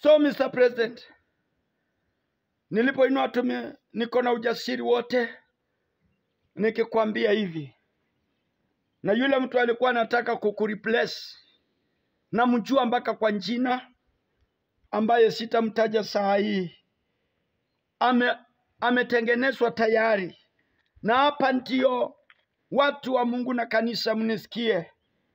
So Mr. President, nilipoinua tume, niko na ujasiri wote nikikwambia hivi, na yule mtu alikuwa anataka kukureplace, namjua mpaka kwa jina ambaye sitamtaja saa hii, ame ametengenezwa tayari, na hapa ndio watu wa Mungu na kanisa, mnisikie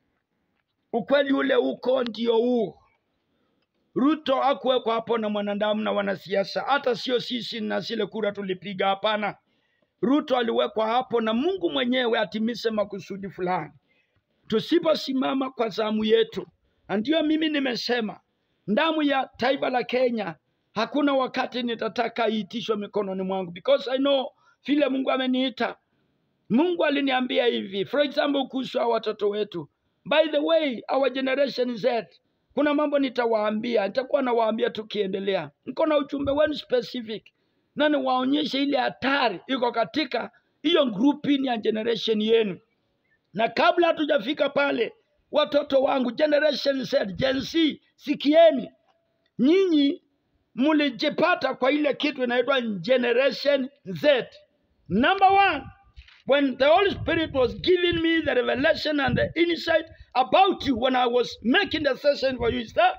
ukweli ule uko ndio huu. Ruto hakuwekwa hapo na mwanadamu na wanasiasa, hata sio sisi na zile kura tulipiga. Hapana, Ruto aliwekwa hapo na Mungu mwenyewe atimize makusudi fulani. Tusiposimama kwa zamu yetu, na ndio mimi nimesema damu ya taifa la Kenya hakuna wakati nitataka iitishwe mikononi mwangu, because I know vile Mungu ameniita. Mungu aliniambia hivi, for example, kuhusu hao watoto wetu. By the way, our generation Z, kuna mambo nitawaambia, nitakuwa nawaambia tukiendelea. Niko na ujumbe wenu specific na niwaonyeshe ile hatari iko katika hiyo grouping ya generation yenu. Na kabla hatujafika pale, watoto wangu generation Z, Gen Z, sikieni, nyinyi mlijipata kwa ile kitu inaitwa generation Z. Number one, when the Holy Spirit was giving me the revelation and the insight about you when I was making the session for you, is that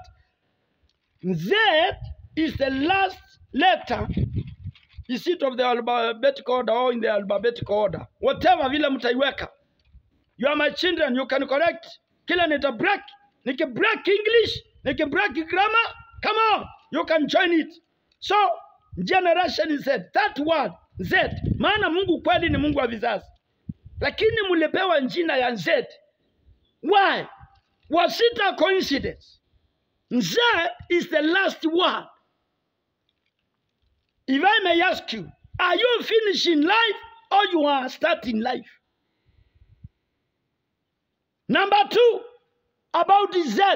Z is the last letter. Is it of the alphabetical order or in the alphabetical order? Whatever vile mtaiweka. You are my children, you can correct. Kila nita break, niki break English, niki break grammar. Come on, you can join it. So, generation Z, that word Z, maana Mungu kweli ni Mungu wa vizazi, lakini mlipewa jina ya Z. Why? Was it a coincidence? Z is the last word. If I may ask you, are you finishing life or you are starting life? Number two, about the Z.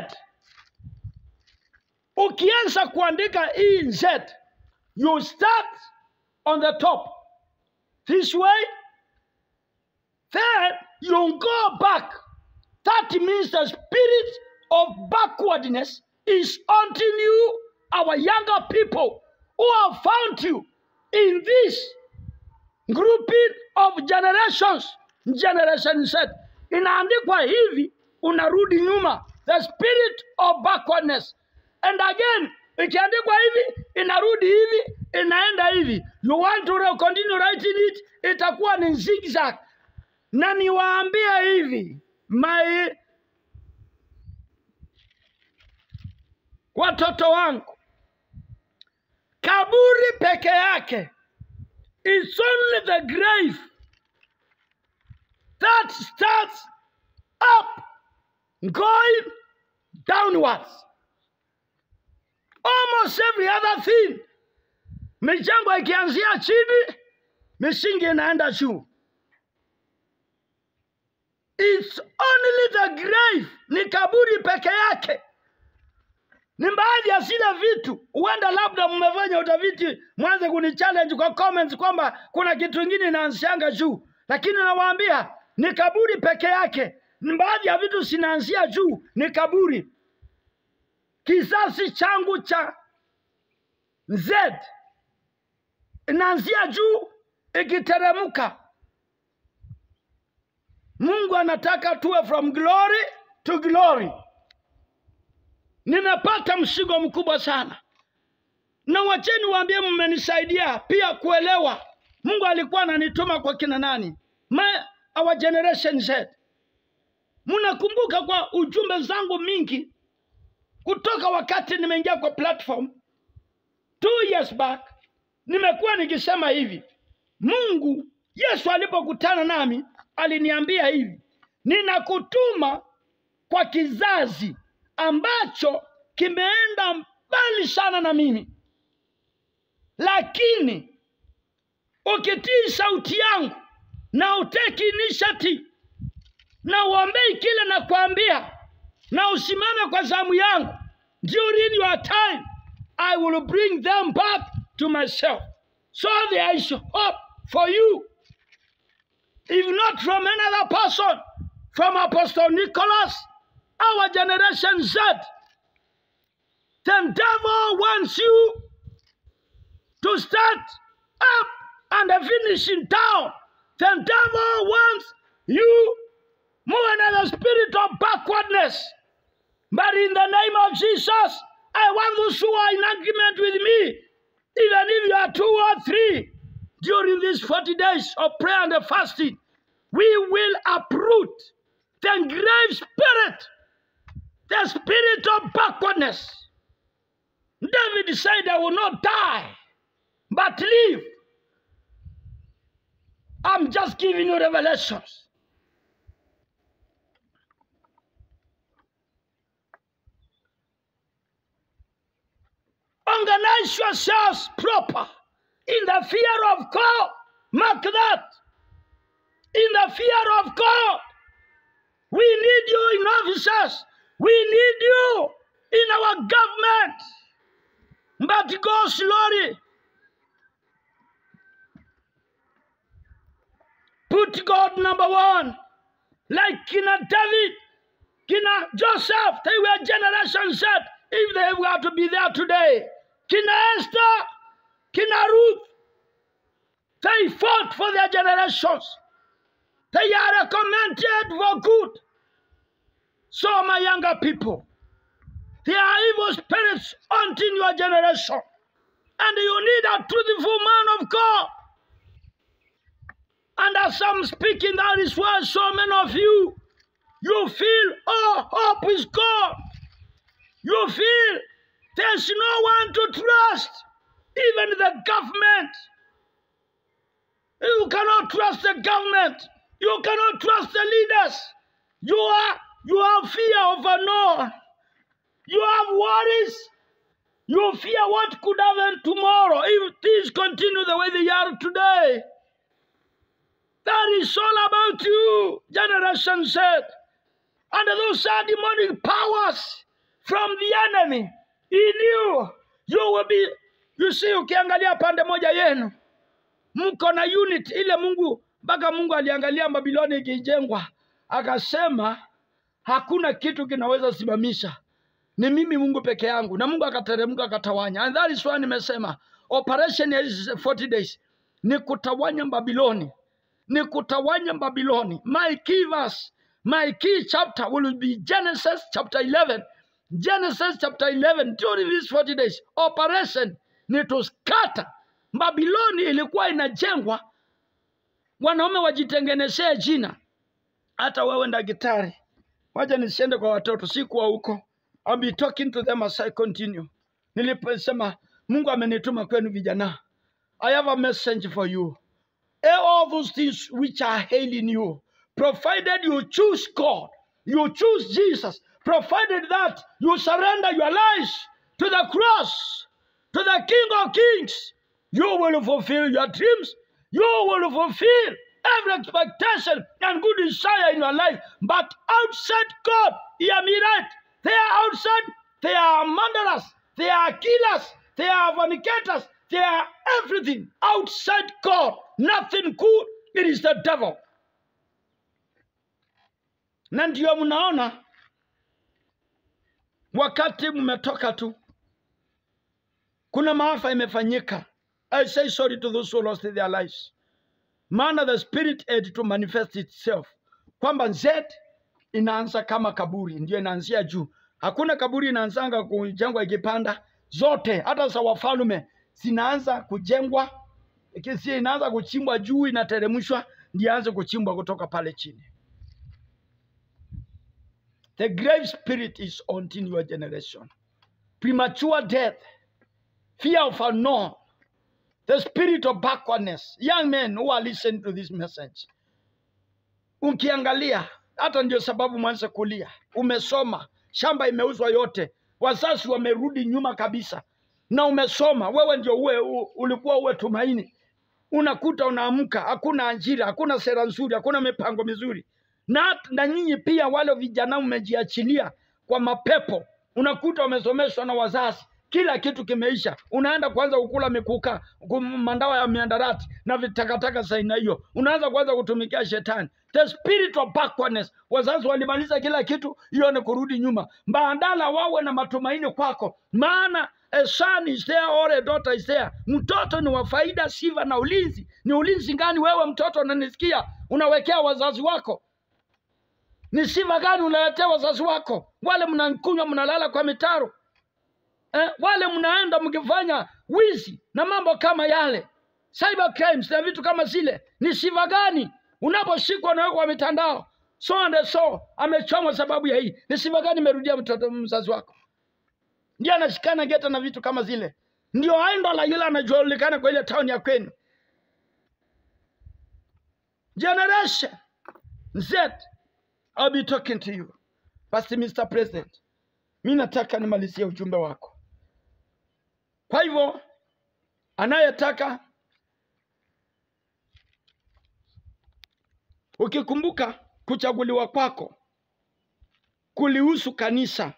Ukianza kuandika hii Z, you start on the top this way, then you go back. That means the spirit of backwardness is haunting you, our younger people who have found you in this grouping of generations. Generation Z inaandikwa hivi, unarudi nyuma, the spirit of backwardness. And again, ikiandikwa hivi, inarudi hivi, inaenda hivi. You want to re- continue writing it, itakuwa ni zigzag. Na niwaambia hivi, my watoto wangu, kaburi peke yake is only the grave that starts up going downwards. Almost every other thing, michango ikianzia chini, misingi inaenda juu. It's only the grave, ni kaburi peke yake. Ni baadhi ya zile vitu, huenda labda mmefanya utafiti, mwanze kunichallenge kwa comments kwamba kuna kitu kingine inaanzianga juu, lakini nawaambia ni kaburi peke yake. Ni baadhi ya vitu zinaanzia juu, ni kaburi. Kizazi changu cha Z inaanzia juu ikiteremka. Mungu anataka tuwe from glory to glory. Nimepata mzigo mkubwa sana, na wacheni waambie, mmenisaidia pia kuelewa Mungu alikuwa ananituma kwa kina nani, My, our generation Z. Mnakumbuka kwa ujumbe zangu mingi kutoka wakati nimeingia kwa platform two years back, nimekuwa nikisema hivi, Mungu Yesu alipokutana nami aliniambia hivi, ninakutuma kwa kizazi ambacho kimeenda mbali sana na mimi, lakini ukitii sauti yangu na uteki initiative na uombei kile nakwambia na usimame kwa zamu yangu, during your time I will bring them back to myself. So there is hope for you. If not from another person, from Apostle Nicholas, our generation Z. The devil wants you to start up and finish in down. The devil wants you more than the spirit of backwardness. But in the name of Jesus, I want those who are in agreement with me, even if you are two or three, during these 40 days of prayer and fasting, we will uproot the grave spirit, the spirit of backwardness. David said, I will not die, but live. I'm just giving you revelations. Organize yourselves proper in the fear of God. Mark that. In the fear of God. We need you in offices. We need you in our government. But go slowly. Put God number one. Like Kina David, Kina Joseph, they were generation set if they were to be there today. Kina Esther, Kina Ruth, they fought for their generations. They are recommended for good. So, my younger people, there are evil spirits haunting your generation. And you need a truthful man of God. And as I'm speaking, that is why so many of you, you feel, oh, hope is gone. You feel there's no one to trust, even the government. You cannot trust the government. You cannot trust the leaders. You are you have fear of unknown. You have worries. You fear what could happen tomorrow if things continue the way they are today. That is all about you, generation said. And those are demonic powers from the enemy in you. You will be, you see, ukiangalia pande moja yenu mko na unit ile Mungu mpaka Mungu aliangalia Babiloni ikijengwa akasema hakuna kitu kinaweza simamisha, ni mimi Mungu peke yangu, na Mungu akateremka akatawanya. And that is why nimesema operation ya hizi 40 days ni kutawanya Babiloni, ni kutawanya Babiloni. My key verse, my key chapter will be Genesis chapter 11. Genesis chapter 11 during these 40 days operation ni to scatter Babiloni ilikuwa inajengwa, wanaume wajitengenezee jina. Hata wewe daktari, wacha nisiende kwa watoto, sikuwa huko. I'll be talking to them as I continue. Niliposema Mungu amenituma kwenu vijana, I have a message for you. All those things which are hailing you, provided you choose God, you choose Jesus, provided that you surrender your lives to the cross, to the King of Kings, you will fulfill your dreams. You will fulfill every expectation and good desire in your life. But outside God, hear me right. They are outside. They are murderers. They are killers. They are fornicators. They are everything outside God. Nothing good. It is the devil. Na ndio mnaona wakati mmetoka tu, kuna maafa imefanyika. I say sorry to those who lost their lives. Maana the spirit had to manifest itself, kwamba Z inaanza kama kaburi, ndio inaanzia juu. Hakuna kaburi inaanzanga kujengwa ikipanda, zote hata za wafalme zinaanza kujengwa, ikisi inaanza kuchimbwa juu, inateremshwa, ndio anze kuchimbwa kutoka pale chini. The grave spirit is haunting your generation. Premature death, fear of unknown, the spirit of backwardness. Young men who are listening to this message, ukiangalia hata ndio sababu mwanze kulia. Umesoma, shamba imeuzwa yote, wazazi wamerudi nyuma kabisa, na umesoma wewe, ndio uwe u- ulikuwa uwe tumaini. Unakuta unaamka, hakuna ajira, hakuna sera nzuri, hakuna mipango mizuri, na, na nyinyi pia wale vijana mmejiachilia kwa mapepo. Unakuta wamesomeshwa na wazazi, kila kitu kimeisha, unaenda kuanza kukula mikuka, kum- mandawa ya miandarati na vitakataka za aina hiyo, unaanza kuanza kutumikia shetani. The spirit of backwardness. Wazazi walimaliza kila kitu, hiyo ni kurudi nyuma. Badala wawe na matumaini kwako, maana a son is there or a daughter is there. Mtoto ni wa faida, sifa na ulinzi. Ni ulinzi gani wewe mtoto unanisikia unawekea wazazi wako? Ni sifa gani unaletea wazazi wako? Wale mnakunywa mnalala kwa mitaro eh, wale mnaenda mkifanya wizi na mambo kama yale, cyber crimes na vitu kama zile, ni sifa gani unaposhikwa na kwa mitandao so and so amechomwa sababu ya hii? Ni sifa gani imerudia mtoto mzazi wako? Ndio anashikana geta na vitu kama zile, ndio aenda la yule anajulikana kwa ile town ya kwenu. Generation Z, I'll be talking to you. Basi Mr. President, mi nataka nimalizie ujumbe wako. Kwa hivyo anayetaka, ukikumbuka kuchaguliwa kwako kulihusu kanisa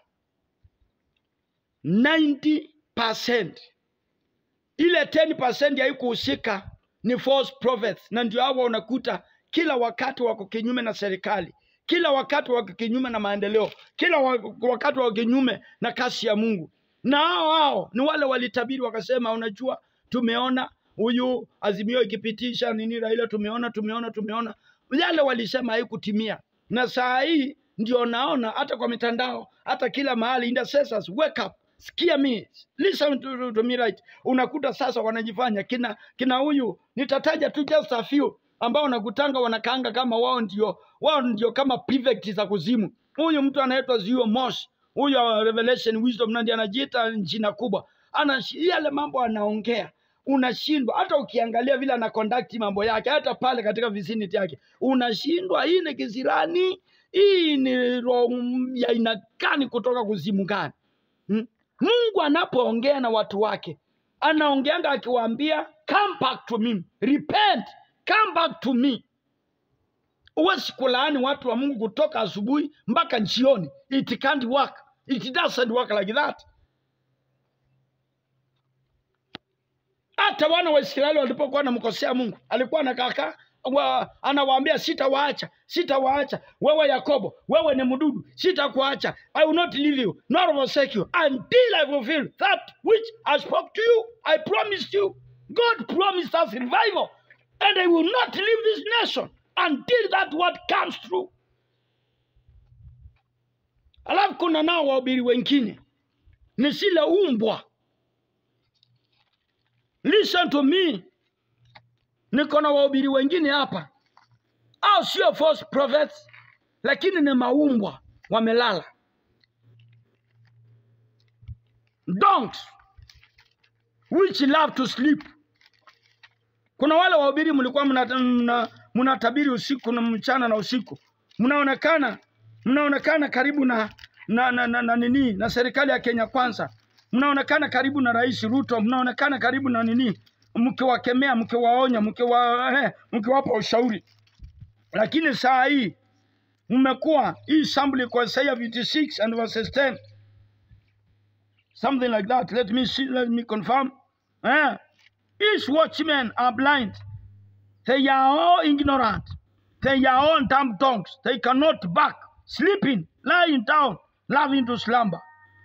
90%, ile 10% haikuhusika ni false prophets, na ndio hawa unakuta kila wakati wako kinyume na serikali, kila wakati wako kinyume na maendeleo, kila wa- wakati wako kinyume na kasi ya Mungu. Na hao hao ni wale walitabiri wakasema, unajua, tumeona huyu Azimio ikipitisha nini Raila, tumeona tumeona tumeona, yale walisema haikutimia, na saa hii ndio naona hata kwa mitandao, hata kila mahali, intercessors wake up sikia me listen to, to, to me right unakuta sasa wanajifanya kina kina huyu nitataja tu just a few ambao nakutanga wanakaanga kama wao ndio wao ndio kama prefect za kuzimu huyu mtu anaitwa Zio Mosh huyu wa Revelation Wisdom na ndiye anajiita jina kubwa ana yale mambo anaongea unashindwa hata ukiangalia vile ana conduct mambo yake hata pale katika vicinity yake unashindwa hii ni kisirani hii ni roho ya aina gani kutoka kuzimu gani hmm? Mungu anapoongea na watu wake anaongeanga akiwaambia come back to me, repent, come back to me. Huwezi kulaani watu wa Mungu kutoka asubuhi mpaka jioni. It can't work. It doesn't work like that. Hata wana wa Israeli walipokuwa wanamkosea Mungu, alikuwa anakaa wa, anawaambia sitawaacha, sitawaacha wewe Yakobo, wewe ni mdudu, sitakuacha. I will not leave you nor forsake you until I fulfill that which I spoke to you. I promised you. God promised us revival, and I will not leave this nation until that word comes true. Alafu kuna nao wahubiri wengine ni sile umbwa. Listen to me, niko na wahubiri wengine hapa, au sio false prophets, lakini ni maumbwa wamelala, dogs which love to sleep. Kuna wale wahubiri mlikuwa mnatabiri mna, mnatabiri usiku na mchana na usiku, mnaonekana mnaonekana karibu na na, na, na, na nini na serikali ya Kenya Kwanza, mnaonekana karibu na Rais Ruto, mnaonekana karibu na nini, mkiwakemea, mkiwaonya, mkiwa eh, mkiwapa ushauri, lakini saa hii mmekuwa hii assembly kwa Isaiah 56 and verses 10 something like that. Let me see, let me confirm. Eh, His watchmen are blind. They are all ignorant. They are all dumb tongues. They cannot bark, sleeping, lying down, loving to slumber.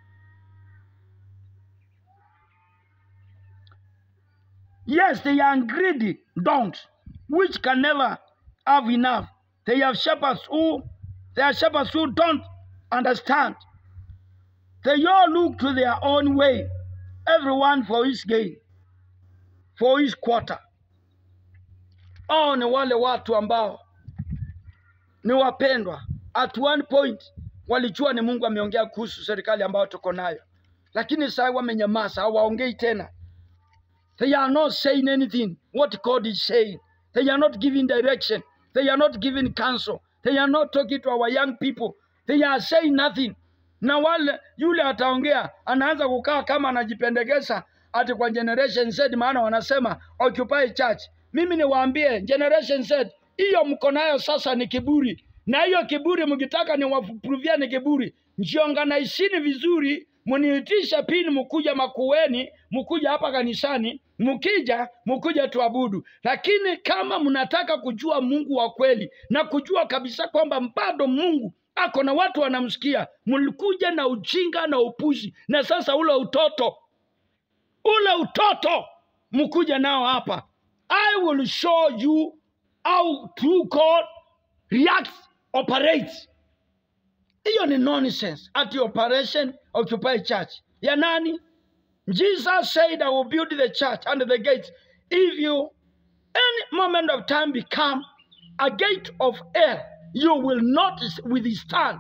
Yes, they are greedy dogs, which can never have enough. They have shepherds who they are shepherds who don't understand. They all look to their own way, everyone for his gain, for his quarter. Hao ni wale watu ambao ni wapendwa. At one point walijua ni Mungu ameongea kuhusu serikali ambayo tuko nayo, lakini sasa wamenyamaza, hawaongei tena. They are not saying anything what God is saying. They are not giving direction. They are not giving counsel. They are not talking to our young people. They are saying nothing. Na wale yule ataongea anaanza kukaa kama anajipendekeza ati kwa generation Z, maana wanasema occupy church. Mimi niwaambie generation Z, hiyo mko nayo sasa ni kiburi, na hiyo kiburi mkitaka niwapruvia ni kiburi, jionganaishini vizuri mniitishe pini, mkuja makueni, mkuja hapa kanisani, mkija mkuja tuabudu. Lakini kama mnataka kujua Mungu wa kweli na kujua kabisa kwamba bado Mungu ako na watu wanamsikia, mlikuja na ujinga na upuzi, na sasa ule utoto ule utoto mkuja nao hapa. I will show you how true God reacts, operates. Hiyo ni nonsense. At operation occupy church ya nani? Jesus said I will build the church and the gates. If you any moment of time become a gate of hell, you will not withstand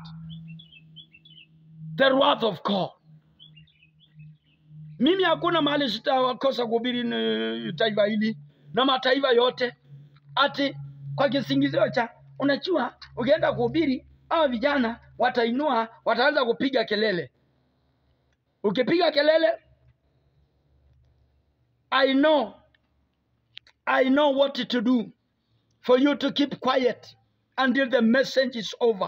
the wrath of God. Mimi hakuna mahali sitakosa kuhubiri ni taifa hili na mataifa yote, ati kwa kisingizio cha unajua, ukienda kuhubiri hawa vijana watainua, wataanza kupiga kelele. Ukipiga kelele, I know, I know what to do for you to keep quiet until the message is over.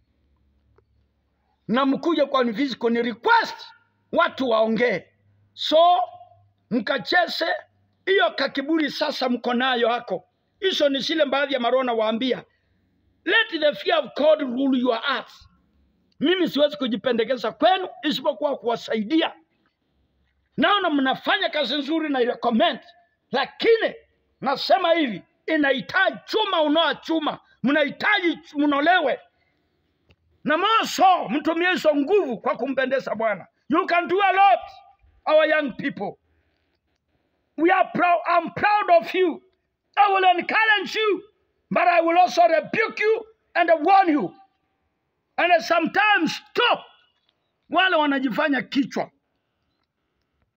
Na mkuja kwa physical ni request watu waongee, so mkacheze hiyo kakiburi. Sasa mko nayo hako, hizo ni zile baadhi ya marona waambia, let the fear of God rule your hearts. Mimi siwezi kujipendekeza kwenu isipokuwa kuwasaidia. Naona mnafanya kazi nzuri na recommend, lakini nasema hivi, inahitaji chuma unoa chuma, mnahitaji mnolewe na moso, mtumie hizo nguvu kwa kumpendeza Bwana. You can do a lot, our young people. We are proud. I'm proud of you. I will encourage you, but I will also rebuke you and warn you. And sometimes stop wale wanajifanya kichwa